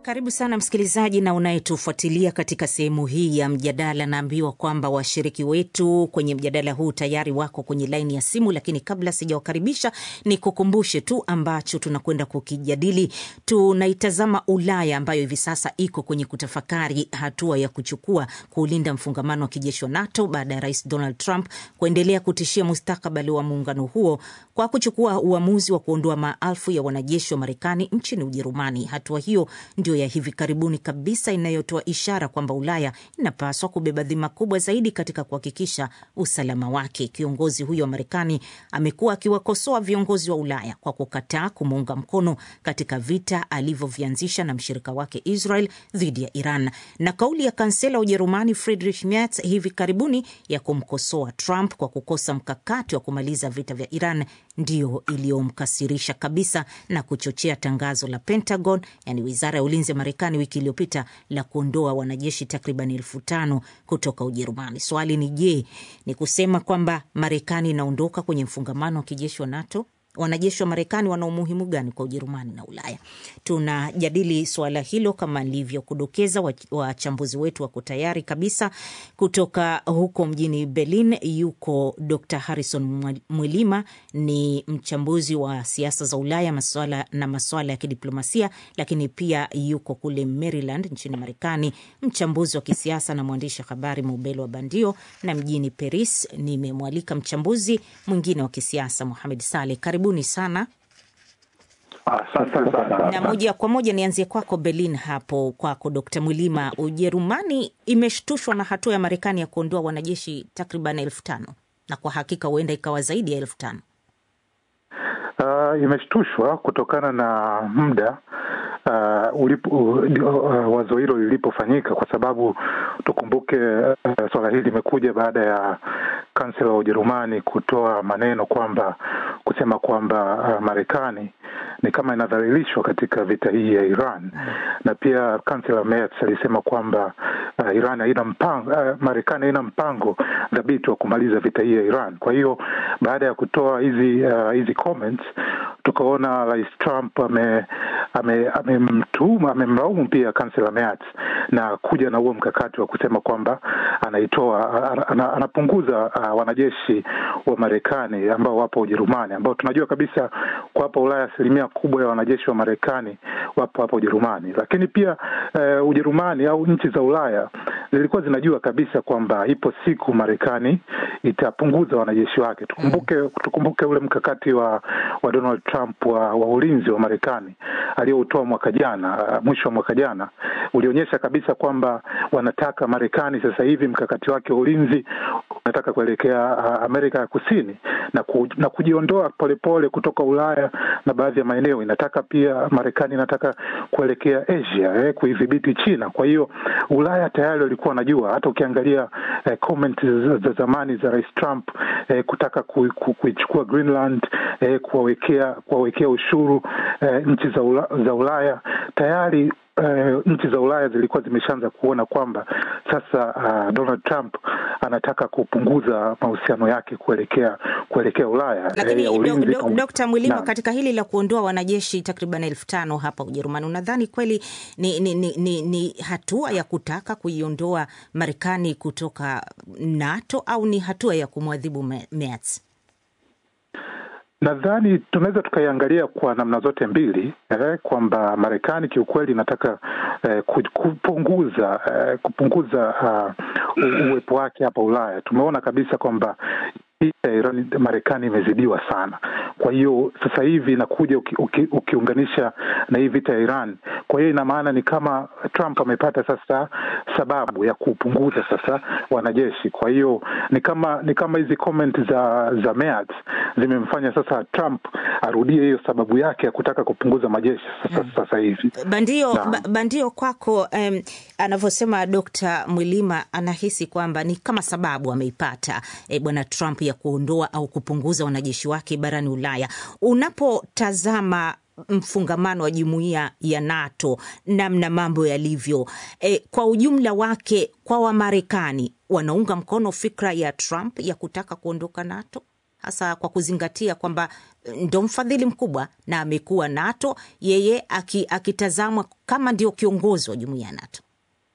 Karibu sana msikilizaji na unayetufuatilia katika sehemu hii ya mjadala. Naambiwa kwamba washiriki wetu kwenye mjadala huu tayari wako kwenye laini ya simu, lakini kabla sijawakaribisha, ni kukumbushe tu ambacho tunakwenda kukijadili. Tunaitazama Ulaya ambayo hivi sasa iko kwenye kutafakari hatua ya kuchukua kuulinda mfungamano wa kijeshi wa NATO baada ya Rais Donald Trump kuendelea kutishia mustakabali wa muungano huo kwa kuchukua uamuzi wa kuondoa maelfu ya wanajeshi wa Marekani nchini Ujerumani. Hatua hiyo ndio ya hivi karibuni kabisa inayotoa ishara kwamba Ulaya inapaswa kubeba dhima kubwa zaidi katika kuhakikisha usalama wake. Kiongozi huyo wa Marekani amekuwa akiwakosoa viongozi wa Ulaya kwa kukataa kumuunga mkono katika vita alivyovianzisha na mshirika wake Israel dhidi ya Iran, na kauli ya kansela wa Ujerumani Friedrich Merz hivi karibuni ya kumkosoa Trump kwa kukosa mkakati wa kumaliza vita vya Iran ndiyo iliyomkasirisha kabisa na kuchochea tangazo la Pentagon, yani wizara ya ulinzi ya Marekani wiki iliyopita la kuondoa wanajeshi takriban elfu tano kutoka Ujerumani. Swali ni je, ni kusema kwamba Marekani inaondoka kwenye mfungamano wa kijeshi wa NATO? Wanajeshi wa Marekani wana umuhimu gani kwa Ujerumani na Ulaya? Tunajadili suala hilo kama nilivyokudokeza. Wachambuzi wetu wako tayari kabisa. Kutoka huko mjini Berlin yuko Dr Harrison Mwilima, ni mchambuzi wa siasa za Ulaya maswala na maswala ya kidiplomasia, lakini pia yuko kule Maryland nchini Marekani, mchambuzi wa kisiasa na mwandishi habari Mubelo wa Bandio, na mjini Paris nimemwalika mchambuzi mwingine wa kisiasa Mohamed Saleh. Karibuni sana. Asante sana. Na moja kwa moja nianzie kwako Berlin, hapo kwako Dkt Mwilima. Ujerumani imeshtushwa na hatua ya Marekani ya kuondoa wanajeshi takriban elfu tano na kwa hakika huenda ikawa zaidi ya elfu tano. Uh, imeshtushwa kutokana na muda uh, ulipo, uh, wazo hilo lilipofanyika, kwa sababu tukumbuke uh, swala hili limekuja baada ya kansela wa Ujerumani kutoa maneno kwamba kusema kwamba uh, Marekani ni kama inadhalilishwa katika vita hii ya Iran, na pia kansela Merz alisema kwamba uh, Iran haina mpango uh, Marekani haina mpango dhabiti wa kumaliza vita hii ya Iran. Kwa hiyo baada ya kutoa hizi uh, hizi comments tukaona Rais Trump ame amemtuma ame amemlaumu pia kansela Merz na kuja na huo mkakati wa kusema kwamba anaitoa ana, anapunguza uh, wanajeshi wa Marekani ambao wapo Ujerumani, ambao tunajua kabisa kwa hapa Ulaya asilimia kubwa ya wanajeshi wa Marekani wapo hapa Ujerumani. Lakini pia uh, Ujerumani au nchi za Ulaya zilikuwa zinajua kabisa kwamba ipo siku Marekani itapunguza wanajeshi wake. Tukumbuke tukumbuke ule mkakati wa wa Donald Trump wa, wa ulinzi wa Marekani aliyoutoa mwaka jana, mwisho wa mwaka jana, ulionyesha kabisa kwamba wanataka Marekani sasa hivi mkakati wake wa ulinzi unataka kuelekea uh, Amerika ya Kusini na, ku, na kujiondoa polepole kutoka Ulaya na baadhi ya maeneo. Inataka pia Marekani inataka kuelekea Asia eh, kuidhibiti China. Kwa hiyo Ulaya tayari walikuwa wanajua, hata ukiangalia eh, comment za, za zamani za Rais Trump eh, kutaka kuichukua ku, Greenland eh, kuwawekea kuwawekea ushuru eh, nchi za, ula, za Ulaya tayari Uh, nchi za Ulaya zilikuwa zimeshaanza kuona kwamba sasa uh, Donald Trump anataka kupunguza mahusiano yake kuelekea kuelekea Ulaya. Lakini Dkt. Mwilima, katika hili la kuondoa wanajeshi takriban elfu tano hapa Ujerumani, unadhani kweli ni, ni, ni, ni, ni hatua ya kutaka kuiondoa Marekani kutoka NATO au ni hatua ya kumwadhibu Merz? Nadhani tunaweza tukaiangalia kwa namna zote mbili eh, kwamba Marekani kiukweli inataka eh, kupunguza eh, kupunguza uh, uwepo wake hapa Ulaya. Tumeona kabisa kwamba Iran Marekani imezidiwa sana. Kwa hiyo sasa hivi inakuja uki, uki, ukiunganisha na hii vita ya Iran. Kwa hiyo ina maana ni kama Trump amepata sasa sababu ya kupunguza sasa wanajeshi. Kwa hiyo ni kama ni kama hizi comment za za Merz zimemfanya sasa Trump arudie hiyo sababu yake ya kutaka kupunguza majeshi sasa, sasa hivi. Bandio, ba, bandio kwako, um, anavyosema Dr. Mwilima anahisi kwamba ni kama sababu ameipata e, bwana Trump ya kuondoa au kupunguza wanajeshi wake barani Ulaya. Unapotazama mfungamano wa jumuiya ya NATO namna mambo yalivyo, e, kwa ujumla wake, kwa Wamarekani wanaunga mkono fikra ya Trump ya kutaka kuondoka NATO hasa kwa kuzingatia kwamba ndo mfadhili mkubwa na amekuwa NATO, yeye akitazamwa kama ndio kiongozi wa jumuiya ya NATO?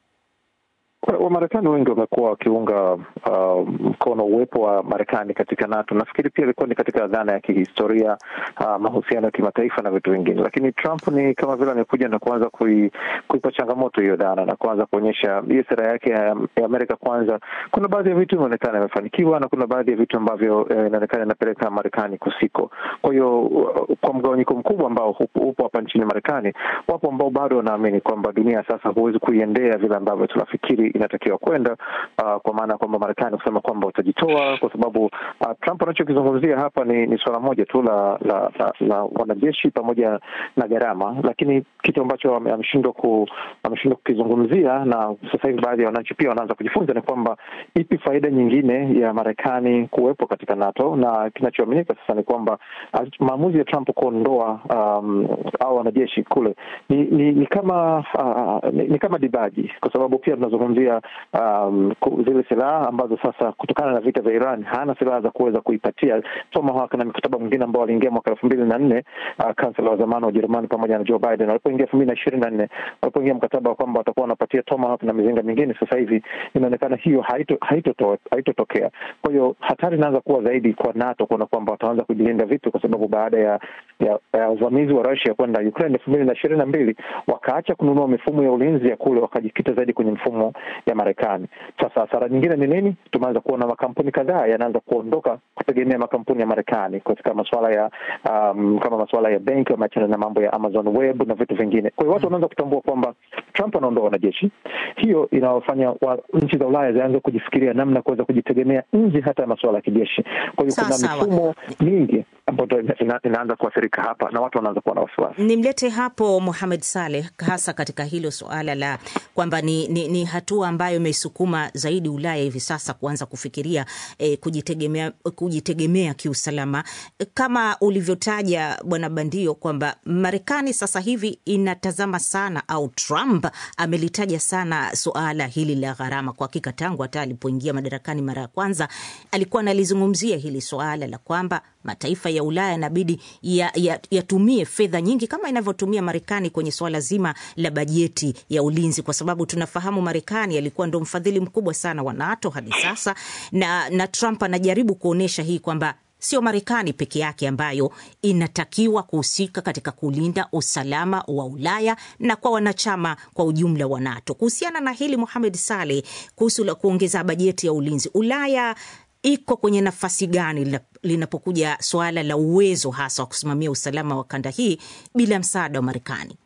Wamarekani wengi wamekuwa wakiunga uh, mkono uwepo wa Marekani katika NATO. Nafikiri pia ilikuwa ni katika dhana ya kihistoria, uh, mahusiano ya kimataifa na vitu vingine, lakini Trump ni kama vile amekuja na kuanza kui, kuipa changamoto hiyo dhana na kuanza kuonyesha hiyo sera yake ya, ya Amerika kwanza. Kuna baadhi ya vitu inaonekana imefanikiwa na kuna baadhi ya vitu ambavyo eh, inaonekana inapeleka Marekani kusiko. Kwa hiyo uh, kwa mgawanyiko mkubwa ambao upo hapa nchini Marekani, wapo ambao bado wanaamini kwamba dunia sasa huwezi kuiendea vile ambavyo tunafikiri inatakiwa kwenda uh, kwa maana ya kwamba Marekani kusema kwamba utajitoa kwa sababu uh, Trump anachokizungumzia hapa ni, ni suala moja tu la la, la, la wanajeshi pamoja na gharama, lakini kitu ambacho ameshindwa ku, ameshindwa kukizungumzia na sasa hivi baadhi ya wananchi pia wanaanza kujifunza ni kwamba ipi faida nyingine ya Marekani kuwepo katika NATO, na kinachoaminika sasa ni kwamba maamuzi ya Trump kuondoa um, au wanajeshi kule ni, ni, ni kama uh, ni, ni kama dibaji kwa sababu pia tunazungumzia um, zile silaha ambazo sasa kutokana na vita vya Iran hana silaha za kuweza kuipatia Tomahawk na mikataba mwingine ambao waliingia mwaka elfu mbili na nne uh, kansela wa zamani wa Ujerumani pamoja na Joe Biden walipoingia elfu mbili na ishirini na nne walipoingia mkataba wa kwamba watakuwa wanapatia Tomahawk na mizinga mingine. Sasa hivi inaonekana hiyo haitotokea haito haito. Kwa hiyo hatari inaanza kuwa zaidi kwa NATO kuona kwamba wataanza kujilinda vitu, kwa sababu baada ya ya, ya uvamizi wa Russia kwenda Ukraine elfu mbili na ishirini na mbili wakaacha kununua mifumo ya ulinzi ya kule, wakajikita zaidi kwenye mfumo ya Marekani. Sasa hasara nyingine ni nini? Tumeanza kuona makampuni kadhaa yanaanza kuondoka kutegemea makampuni ya Marekani katika masuala ya um, kama masuala ya benki, wameachana na mambo ya Amazon Web na vitu vingine. Kwa hiyo watu wanaanza kutambua kwamba Trump anaondoa wanajeshi, hiyo inawafanya wa, nchi za Ulaya zianze kujifikiria namna ya kuweza kujitegemea nje hata ya masuala ya kijeshi. Kwa hiyo kuna mifumo mingi ambayo ina, inaanza kuathirika hapa na watu wanaanza kuwa na wasiwasi. Nimlete hapo Mohamed Saleh, hasa katika hilo suala la kwamba ni, ni, ni hatua ambayo imesukuma zaidi Ulaya hivi sasa kuanza kufikiria eh, kujitegemea, kujitegemea kiusalama kama ulivyotaja Bwana Bandio kwamba Marekani sasa hivi inatazama sana au Trump amelitaja sana suala hili la gharama. Kwa hakika tangu hata alipoingia madarakani mara ya kwanza alikuwa analizungumzia hili suala la kwamba mataifa ya Ulaya yanabidi yatumie ya, ya fedha nyingi kama inavyotumia Marekani kwenye suala zima la bajeti ya ulinzi, kwa sababu tunafahamu Marekani alikuwa ndo mfadhili mkubwa sana wa NATO hadi sasa, na, na Trump anajaribu kuonyesha hii kwamba sio Marekani peke yake ambayo inatakiwa kuhusika katika kulinda usalama wa Ulaya na kwa wanachama kwa ujumla wa NATO. Kuhusiana na hili Mohamed Saleh, kuhusu la kuongeza bajeti ya ulinzi, Ulaya iko kwenye nafasi gani linapokuja suala la uwezo hasa wa kusimamia usalama wa kanda hii bila msaada wa Marekani?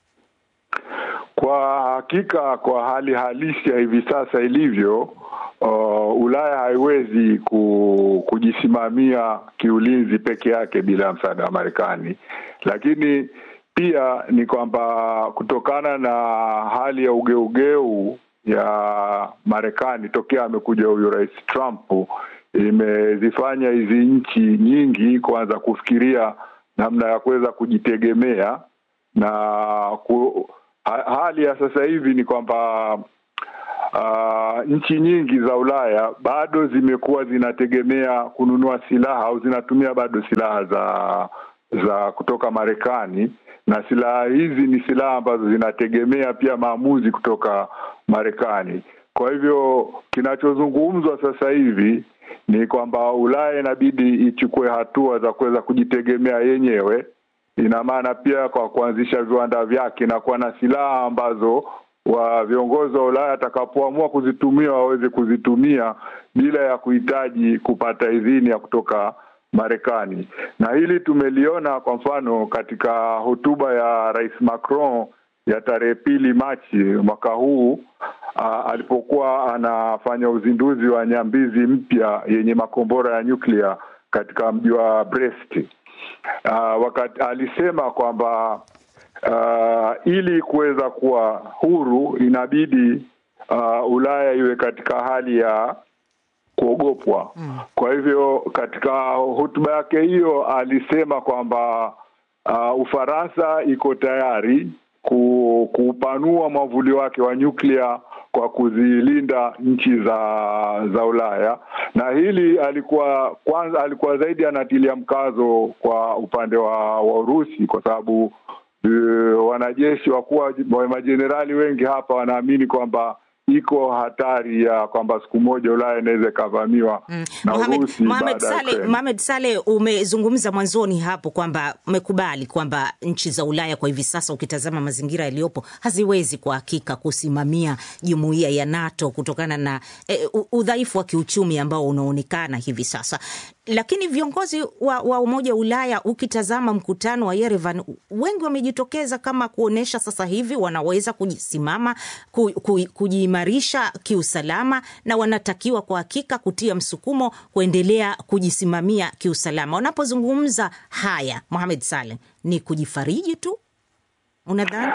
Kwa hakika, kwa hali halisi ya hivi sasa ilivyo, uh, Ulaya haiwezi ku, kujisimamia kiulinzi peke yake bila msaada wa Marekani, lakini pia ni kwamba kutokana na hali ya ugeugeu ya Marekani tokea amekuja huyu Rais Trump imezifanya hizi nchi nyingi kuanza kufikiria namna ya kuweza kujitegemea na ku, ha, hali ya sasa hivi ni kwamba uh, nchi nyingi za Ulaya bado zimekuwa zinategemea kununua silaha au zinatumia bado silaha za za kutoka Marekani, na silaha hizi ni silaha ambazo zinategemea pia maamuzi kutoka Marekani. Kwa hivyo kinachozungumzwa sasa hivi ni kwamba Ulaya inabidi ichukue hatua za kuweza kujitegemea yenyewe. Ina maana pia kwa kuanzisha viwanda vyake na kuwa na silaha ambazo wa viongozi wa Ulaya atakapoamua kuzitumia waweze kuzitumia bila ya kuhitaji kupata idhini ya kutoka Marekani. Na hili tumeliona kwa mfano katika hotuba ya Rais Macron ya tarehe pili Machi mwaka huu uh, alipokuwa anafanya uzinduzi wa nyambizi mpya yenye makombora ya nyuklia katika mji wa Brest. Uh, wakati alisema kwamba uh, ili kuweza kuwa huru inabidi uh, Ulaya iwe katika hali ya kuogopwa. Mm. Kwa hivyo katika hotuba yake hiyo alisema kwamba uh, Ufaransa iko tayari kuupanua mwavuli wake wa nyuklia kwa kuzilinda nchi za za Ulaya, na hili alikuwa kwanza, alikuwa zaidi anatilia mkazo kwa upande wa, wa Urusi kwa sababu uh, wanajeshi wakuwa majenerali wengi hapa wanaamini kwamba iko hatari ya kwamba siku moja Ulaya inaweza ikavamiwa Mm. na Mohamed, Urusi Mohamed baada ya Saleh, Ukraine. Mohamed Saleh, umezungumza mwanzoni hapo kwamba umekubali kwamba nchi za Ulaya kwa hivi sasa, ukitazama mazingira yaliyopo, haziwezi kwa hakika kusimamia jumuiya ya NATO kutokana na eh, u- udhaifu wa kiuchumi ambao unaonekana hivi sasa. Lakini viongozi wa, wa Umoja wa Ulaya, ukitazama mkutano wa Yerevan, wengi wamejitokeza kama kuonyesha sasa hivi wanaweza kujisimama ku, ku, kujiimarisha kiusalama na wanatakiwa kwa hakika kutia msukumo kuendelea kujisimamia kiusalama. Wanapozungumza haya, Mohamed Saleh, ni kujifariji tu unadhani?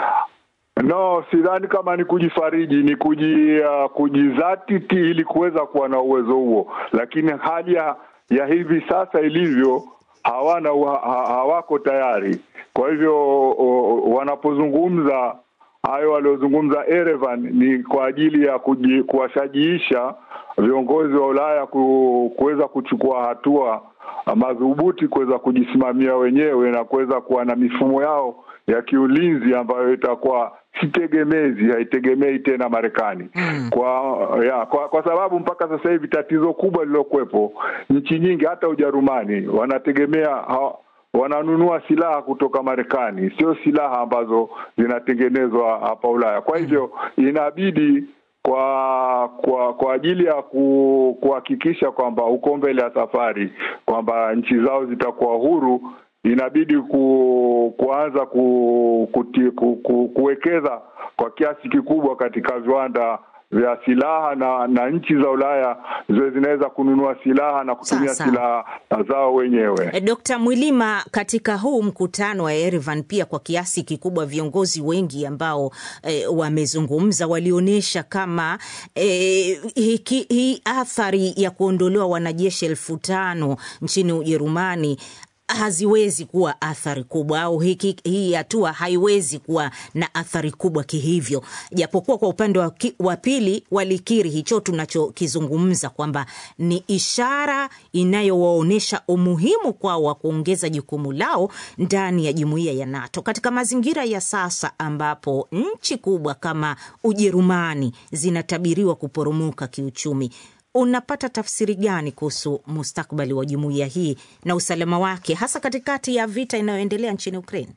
No, sidhani kama ni kujifariji, ni kuji, uh, kujizatiti ili kuweza kuwa na uwezo huo, lakini hali ya, ya hivi sasa ilivyo hawana ha, ha- hawako tayari. Kwa hivyo o, wanapozungumza hayo waliozungumza Erevan ni kwa ajili ya kuji, kuwashajiisha viongozi wa Ulaya ku, kuweza kuchukua hatua madhubuti kuweza kujisimamia wenyewe na kuweza kuwa na mifumo yao ya kiulinzi ambayo itakuwa si tegemezi, haitegemei tena Marekani kwa, ya, kwa kwa sababu mpaka sasa hivi tatizo kubwa lililokuwepo, nchi nyingi hata Ujerumani wanategemea ha, wananunua silaha kutoka Marekani, sio silaha ambazo zinatengenezwa hapa Ulaya. Kwa hivyo inabidi kwa kwa kwa ajili ya ku, kuhakikisha kwamba uko mbele ya safari kwamba nchi zao zitakuwa huru, inabidi ku, kuanza ku, kuti, ku, ku, kuwekeza kwa kiasi kikubwa katika viwanda vya silaha na na nchi za Ulaya ziwe zinaweza kununua silaha na kutumia Sawa, silaha zao wenyewe. E, Dkt. Mwilima, katika huu mkutano wa Yerevan pia kwa kiasi kikubwa viongozi wengi ambao e, wamezungumza walionyesha kama e, hiki- hii athari ya kuondolewa wanajeshi elfu tano nchini Ujerumani haziwezi kuwa athari kubwa au hiki, hii hatua haiwezi kuwa na athari kubwa kihivyo, japokuwa kwa upande wa ki- wa pili walikiri hicho tunachokizungumza kwamba ni ishara inayowaonyesha umuhimu kwao wa kuongeza jukumu lao ndani ya jumuiya ya NATO katika mazingira ya sasa ambapo nchi kubwa kama Ujerumani zinatabiriwa kuporomoka kiuchumi. Unapata tafsiri gani kuhusu mustakbali wa jumuiya hii na usalama wake hasa katikati ya vita inayoendelea nchini Ukraine?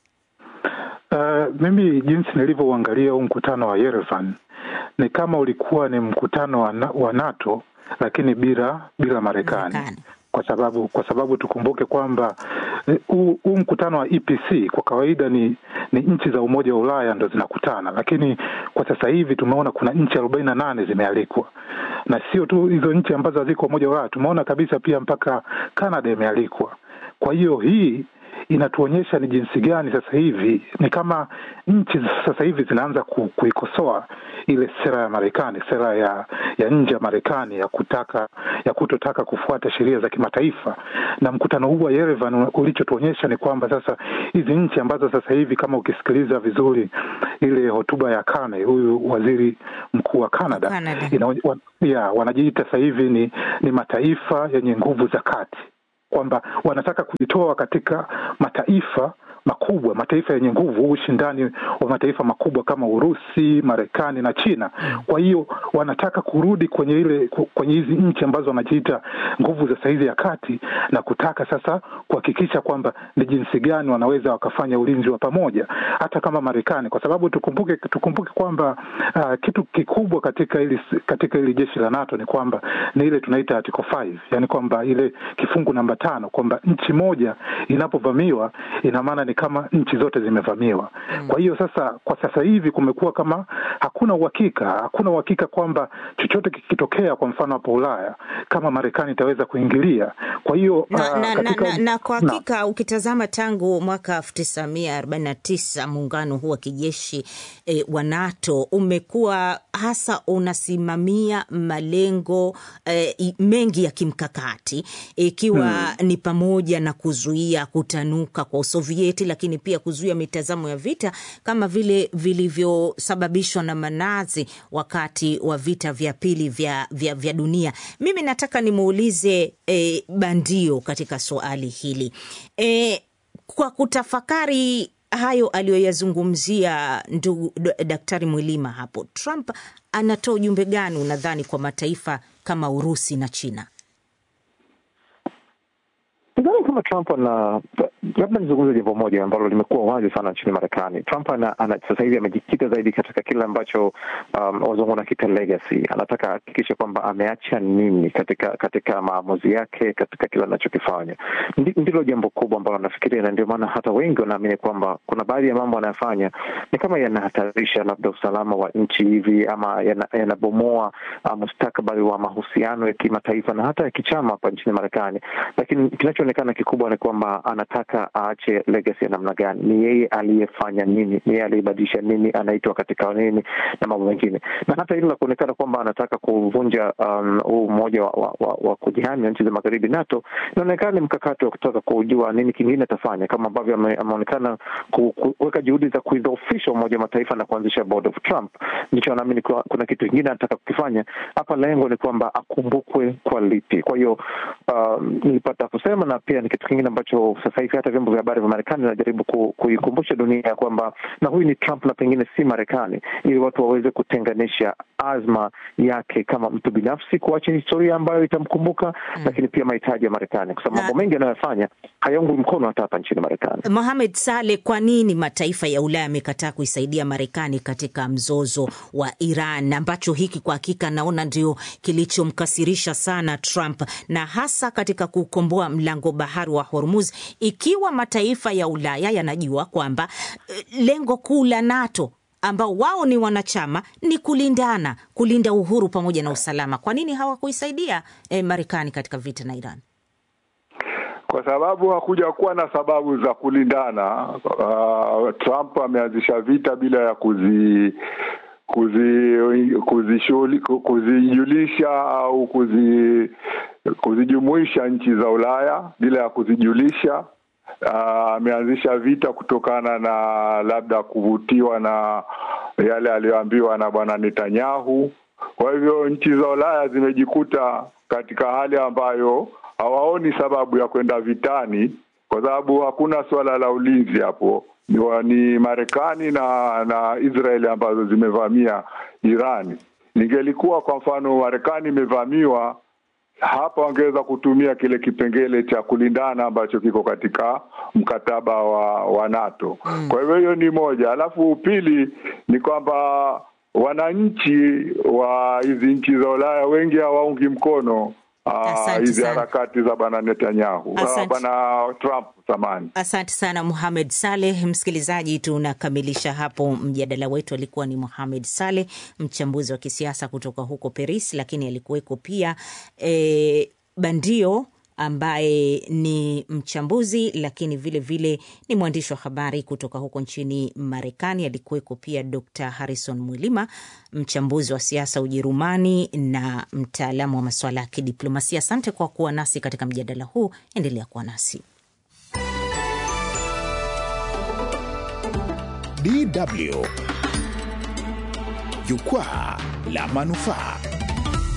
Uh, mimi jinsi nilivyouangalia huu mkutano wa Yerevan ni kama ulikuwa ni mkutano wa, na, wa NATO lakini bila bila Marekani Marekani. kwa sababu kwa sababu tukumbuke kwamba eh, huu huu mkutano wa EPC kwa kawaida ni ni nchi za Umoja wa Ulaya ndo zinakutana, lakini kwa sasa hivi tumeona kuna nchi arobaini na nane zimealikwa, na sio tu hizo nchi ambazo haziko Umoja wa Ulaya, tumeona kabisa pia mpaka Canada imealikwa. Kwa hiyo hii inatuonyesha ni jinsi gani sasa hivi ni kama nchi sasa hivi zinaanza ku, kuikosoa ile sera ya Marekani, sera ya ya nje ya Marekani ya kutaka ya kutotaka kufuata sheria za kimataifa. Na mkutano huu wa Yerevan ulichotuonyesha ni kwamba sasa hizi nchi ambazo sasa hivi kama ukisikiliza vizuri ile hotuba ya Kane, huyu waziri mkuu wa Canada, Canada. ina, wa, ya, wanajiita sasa hivi ni, ni mataifa yenye nguvu za kati kwamba wanataka kujitoa katika mataifa makubwa, mataifa yenye nguvu, huu ushindani wa mataifa makubwa kama Urusi, Marekani na China. Kwa hiyo wanataka kurudi kwenye ile kwenye hizi nchi ambazo wanajiita nguvu za saizi ya kati na kutaka sasa kuhakikisha kwamba ni jinsi gani wanaweza wakafanya ulinzi wa pamoja, hata kama Marekani, kwa sababu tukumbuke tukumbuke kwamba uh, kitu kikubwa katika ili katika ili jeshi la NATO ni kwamba ni ile tunaita article 5, yani kwamba ile kifungu namba tano kwamba nchi moja inapovamiwa ina maana ni kama nchi zote zimevamiwa. Mm. Kwa hiyo sasa, kwa sasa hivi kumekuwa kama hakuna uhakika, hakuna uhakika kwamba chochote kikitokea, kwa mfano hapo Ulaya, kama Marekani itaweza kuingilia. Kwa hiyo na, uh, na, katika... na, na, na kwa hakika ukitazama tangu mwaka elfu tisa mia arobaini na tisa muungano huu wa kijeshi eh, wa NATO umekuwa hasa unasimamia malengo eh, mengi ya kimkakati ikiwa hmm, ni pamoja na kuzuia kutanuka kwa Usovieti kudhibiti lakini pia kuzuia mitazamo ya vita kama vile vilivyosababishwa na Manazi wakati wa vita vya pili vya, vya, vya dunia. Mimi nataka nimuulize e, Bandio katika swali hili e, kwa kutafakari hayo aliyoyazungumzia ndugu Daktari Mwilima hapo, Trump anatoa ujumbe gani unadhani kwa mataifa kama Urusi na China? Sidhani kama Trump ana labda nizungumze jambo moja ambalo limekuwa wazi sana nchini Marekani. Trump ana, ana sasa hivi amejikita zaidi katika kile ambacho um, wazungu wanakiita legacy. Anataka ahakikishe kwamba ameacha nini katika katika maamuzi yake, katika kile anachokifanya. Ndilo jambo kubwa ambalo nafikiria, na ndio maana hata wengi wanaamini kwamba kuna baadhi ya mambo anayofanya ni kama yanahatarisha labda usalama wa nchi hivi ama yanabomoa yana uh, mustakabali wa mahusiano ya kimataifa na hata ya kichama hapa nchini Marekani, lakini kinachoonekana kikubwa ni kwamba anataka aache legacy ya namna gani? Ni yeye aliyefanya nini? Ni yeye aliyebadilisha nini? Anaitwa katika nini na mambo mengine, na hata hilo la kuonekana kwamba anataka kuvunja huu um, umoja wa, wa, wa, wa kujihami wa nchi za magharibi NATO, inaonekana ni mkakati wa kutaka kujua nini kingine atafanya, kama ambavyo ameonekana kuweka juhudi za kuidhoofisha Umoja wa Mataifa na kuanzisha Board of Trump. Ndicho anaamini kuna kitu kingine anataka kukifanya hapa. Lengo ni kwamba akumbukwe kwa lipi. Kwa hiyo um, nilipata kusema na pia ni kitu kingine ambacho sasa hivi hata vyombo vya habari vya Marekani vinajaribu ku, kuikumbusha dunia ya kwamba na huyu ni Trump na pengine si Marekani, ili watu waweze kutenganisha azma yake kama mtu binafsi kuacha historia ambayo itamkumbuka mm, lakini pia mahitaji ya Marekani, kwa sababu mambo mengi anayofanya hayaungwi mkono hata hapa nchini Marekani. Mohamed Saleh, kwa nini mataifa ya Ulaya yamekataa kuisaidia Marekani katika mzozo wa Iran, ambacho hiki kwa hakika naona ndio kilichomkasirisha sana Trump, na hasa katika kukomboa mlango bahari wa Hormuz, ikiwa mataifa ya Ulaya yanajua kwamba lengo kuu la NATO ambao wao ni wanachama ni kulindana, kulinda uhuru pamoja na usalama. Kwa nini hawakuisaidia eh, Marekani katika vita na Iran? Kwa sababu hakuja kuwa na sababu za kulindana. Uh, Trump ameanzisha vita bila ya kuzi kuzijulisha kuzi au kuzi kuzijumuisha nchi za Ulaya bila ya kuzijulisha. Ameanzisha uh, vita kutokana na labda kuvutiwa na yale aliyoambiwa na bwana Netanyahu. Kwa hivyo nchi za Ulaya zimejikuta katika hali ambayo hawaoni sababu ya kwenda vitani, kwa sababu hakuna suala la ulinzi hapo. Ni, ni Marekani na na Israeli ambazo zimevamia Irani. Ningelikuwa kwa mfano Marekani imevamiwa hapa, wangeweza kutumia kile kipengele cha kulindana ambacho kiko katika mkataba wa, wa NATO. Mm. Kwa hivyo hiyo ni moja, alafu pili ni kwamba wananchi wa hizi nchi za Ulaya wengi hawaungi mkono hizi harakati za bwana Netanyahu, bwana Trump zamani. Asante sana Muhamed Saleh. Msikilizaji, tunakamilisha hapo mjadala wetu. Alikuwa ni Muhamed Saleh, mchambuzi wa kisiasa kutoka huko Paris, lakini alikuweko pia e, Bandio ambaye ni mchambuzi lakini vilevile vile ni mwandishi wa habari kutoka huko nchini Marekani. Alikuweko pia Dr Harrison Mwilima, mchambuzi wa siasa Ujerumani na mtaalamu wa masuala ya kidiplomasia. Asante kwa kuwa nasi katika mjadala huu, endelea kuwa nasi. DW Jukwaa la Manufaa.